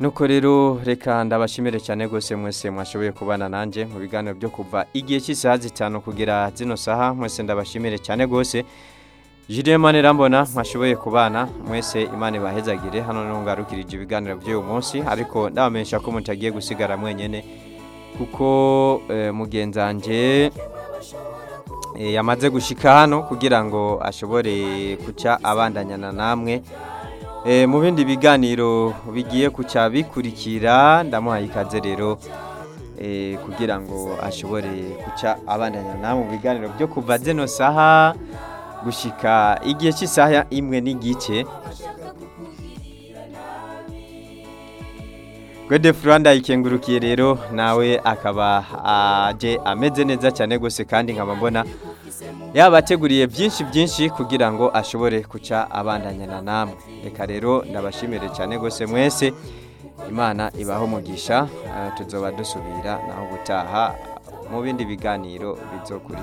nuko rero reka ndabashimire cyane rwose mwese mwashoboye kubana nanjye mu biganiro byo kuva igihe cy'isaha zitanu kugera zino saha mwese ndabashimire cyane rwose Julien Manirambona mwashoboye kubana mwese imana ibahezagire hano ntungarukirije ibiganiro by'uyu munsi ariko ndabamenyesha ko mutagiye gusigara mwenyene kuko eh, mugenzanje eh, yamaze gushika hano kugira ngo ashobore kuca abandanyana namwe Eh, mu bindi biganiro bigiye kuca bikurikira ndamuhaye ikaze rero eh, kugira ngo ashobore kuca abandanya namwe mu biganiro byo kuva zino saha gushika igihe cy'isaha imwe n'igice Gwede Franda ikengurukiye rero nawe akaba aje ameze neza cyane gose kandi nkaba mbona yabateguriye byinshi byinshi kugira ngo ashobore kuca abandanyana namwe reka rero ndabashimire cyane gose mwese imana ibaho umugisha eh, tuzoba dusubira naho gutaha mu bindi biganiro bizokuri